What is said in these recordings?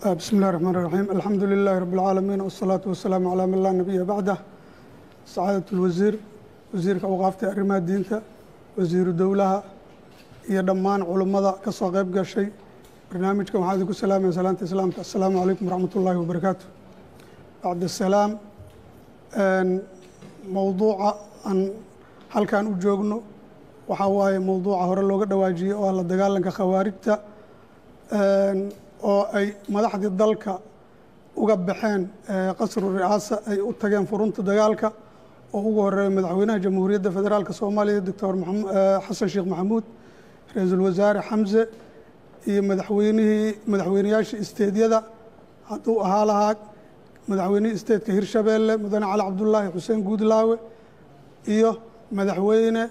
بسم الله الرحمن الرحيم الحمد لله رب العالمين والصلاة والسلام على من لا نبي بعده سعادة الوزير wasiirka awqaafta arrimaha diinta wasiiru dowlaha iyo dhammaan culummada ka soo qayb gashay barnaamijkan waxaa idinku salaamaya salaanta islaamka assalaamu calaykum waraxmat ullaahi wabarakaatu bacd asalaam mowduuca aan halkan u joogno waxaa waaye mowduuca hore looga dhawaajiyey oo ah la dagaalanka khawaarijta oo ay madaxdii dalka uga baxeen qasru ri'aasa ay u tageen furunta dagaalka oo ugu horeeya madaxweynaha jamhuuriyadda federaalka soomaaliya doctor xasan sheekh maxamuud ra-iisul wasaare xamse iyo madaxweynihii madaxweyneyaashii isteedyada hadduu ahaa lahaa madaxweynihii isteedka hirshabeelle mudane cali cabdullaahi xuseen guudlaawe iyo madaxweyne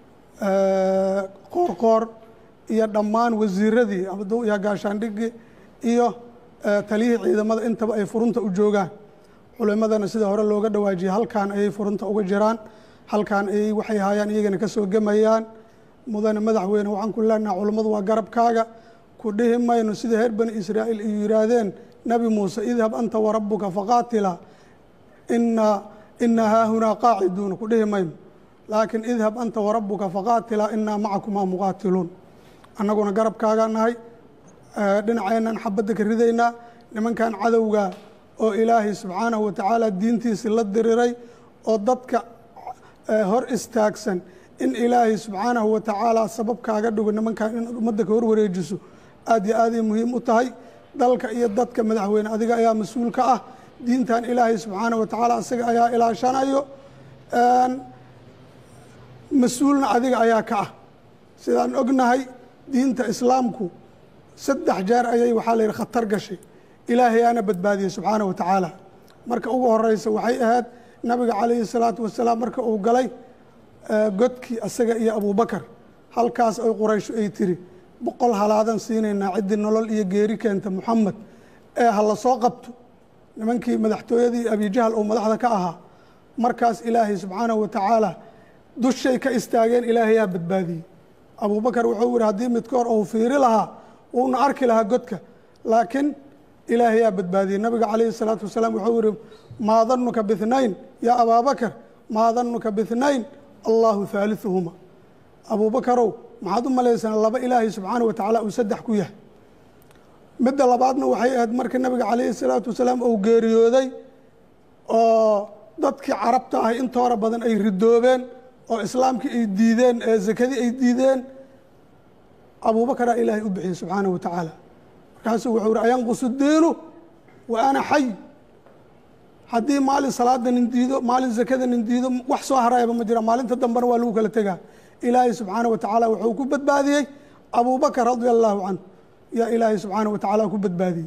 qoorqoor iyo dhammaan wasiiradii hadduu yaha gaashaandhigi iyo taliyihii ciidamada intaba ay furunta u joogaan culimadana sida hore looga dhawaajiyey halkan ayay furunta uga jiraan halkan ayay waxay haayaan iyagana ka soo gemayaan mudane madaxweyne waxaan ku leenaha culummadu waa garabkaaga ku dhihi mayno sida reer bani israa'iil ay yihaahdeen nebi muuse idhab anta warabuka faqaatila ina ina haahunaa qaaciduuna ku dhihi mayno laakiin idhab anta warabuka faqaatila inaa macakumaa muqaatiluun annaguna garabkaaga nahay dhinaceennan xabadda ka ridaynaa nimankan cadowga oo ilaahay subxaanahu wa tacaala diintiisii la diriray oo dadka hor istaagsan in ilaahay subxaanahu wa tacaala sabab kaaga dhigo nimankan inaad ummadda ka hor wareejiso aad iyo aaday muhiim u tahay dalka iyo dadka madaxweyne adiga ayaa mas-uul ka ah diintan ilaahay subxaanahu wa tacaala isaga ayaa ilaashanayo mas-uulna adiga ayaa ka ah sidaan ognahay diinta islaamku saddex jeer ayay waxaa la yidhi khatar gashay ilaahay aana badbaadiyey subxaana wa tacaala marka ugu horeysa waxay ahayd nabiga calayhi salaatu wasalaam marka uu galay godkii asaga iyo abubakar halkaas ay quraysho ay tiri boqol halaadan siinaynaa ciddii nolol iyo geeri keenta muxamed ee ha la soo qabto nimankii madaxtooyadii abijahal oo madaxda ka ahaa markaas ilaahay subxaanahu wa tacaala dushay ka istaageen ilaahayaa badbaadiyey abubakar wuxuu yihi haddii midkoor uu fiiri lahaa wuuna arki lahaa godka laakiin ilaahayaa badbaadiyey nabiga calayhi salaatu wasalaam wuxuu yihi maa danuka bihnayn yaa abaabakar maa danuka bihnayn allahu haaliثuhuma abuubakarow maxaad u malaysana laba ilaahay subxaana wa tacaala uu saddex ku yahay midda labaadna waxay ahayd markii nabiga calayhi salaatu wasalaam uu geeriyooday oo dadkii carabta ahay intoora badan ay ridoobeen oo islaamkii ay diideen ee zakadii ay diideen abuubakaraa ilaahay u bixiyey subxaana wa tacaala markaasuu wuxuu ihi ayanqusu diinu wa ana xay haddii maalin salaada nin diido maalin zakada nin diido wax soo harayaba ma jira maalinta dambena waa lagu kala tegaa ilaahay subxaana wa tacaala wuxuu ku badbaadiyey abubakar radia allahu canhu yaa ilaahay subxaana wa tacaala ku badbaadiyey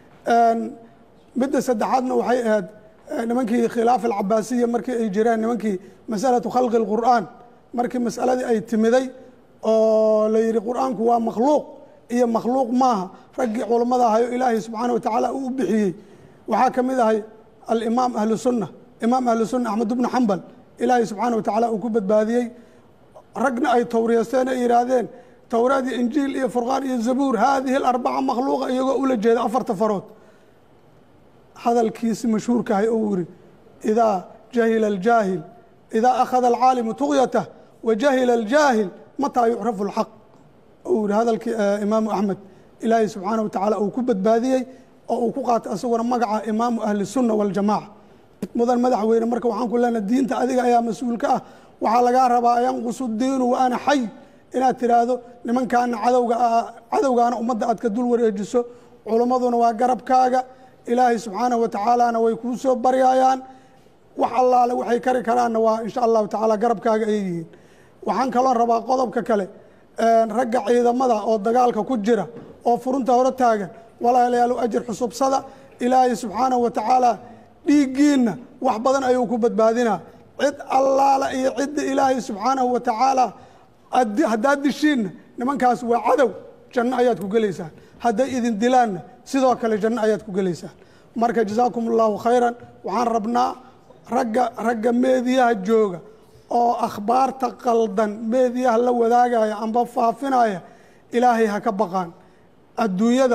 midda saddexaadna waxay ahayd nimankii khilaaf alcabaasiya markii ay jireen nimankii masalatu khalqi اlqur'aan markii masaladii ay timiday oo la yihi qur'aanku waa makhluuq iyo makhluuq maaha raggii culammada ahay oo ilaahay subxaana wa tacaala uu u bixiyey waxaa ka mid ahay alimaam ahlu sunna imaam ahlu sunna axmed ibnu xambal ilaahay subxaana wa tacaala uu ku badbaadiyey ragna ay towriyeysteen ay yihaahdeen towraad iyo injiil iyo furqaan iyo zabuur haadihi alarbaca makhluuqa iyagoo ula jeeda afarta farood hadalkiisi mashhuurkahay ou yihi idaa jahila aljaahil idaa akhada alcaalimu tuqyatah wa jahila aljaahil mataa yucrafu اlxaq uu yihi hadalkii imaamu axmed ilaahay subxaana wa tacaala uu ku badbaadiyey oo uu ku qaatay asaguna magaca imaamu ahli sunna waljamaca mudan madaxweyne marka waxaan ku leenahay diinta adiga ayaa mas-uul ka ah waxaa lagaa rabaa yanqusu diinu wa ana xay inaad tiraahdo nimankaana cadowga cadowgaana ummadda aad ka dul wareejiso culimmaduna waa garabkaaga ilaahay subxaanahu wa tacaalana way kuu soo baryayaan wax allaale waxay kari karaanna waa insha allahu tacaala garabkaaga ay yihiin waxaan kaloo rabaa qodobka kale ragga ciidamada oo dagaalka ku jira oo furunta hore taagan walaalayaal ajir xusubsada ilaahay subxaanahu wa tacaala dhiiggiinna wax badan ayuu ku badbaadinaa cid allaala iyo cidda ilaahay subxaanahu wa tacaala haddaad dishiinna nimankaas waa cadow janno ayaad ku gelaysaan hadday idin dilaanna sidoo kale janno ayaad ku gelaysaan marka jazaakum allahu khayran waxaan rabnaa ragga ragga meediyaha jooga oo akhbaarta qaldan meediyaha la wadaagaya amba faafinaya ilaahay ha ka baqaan adduunyada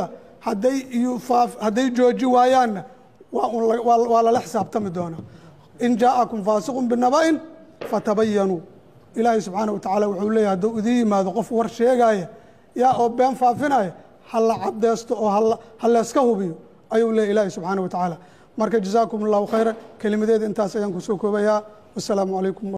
hadday yufaaf hadday jooji waayaanna waa un la- waa waa lala xisaabtami doonaa in jaa'akum faasiqun binaba'in fatabayanuu ilaahay subxaana wa tacaala wuxuu leeyahay hadduu idiin yimaado qof war sheegaya yaa oo been faafinaya ha la cadeysto oo hala- ha layska hubiyo ayuu leeyahy ilaahay subxaana wa tacaala marka jazaakum allahu khayra kelimadeeda intaas ayaan kusoo koobayaa wasalaamu calaykum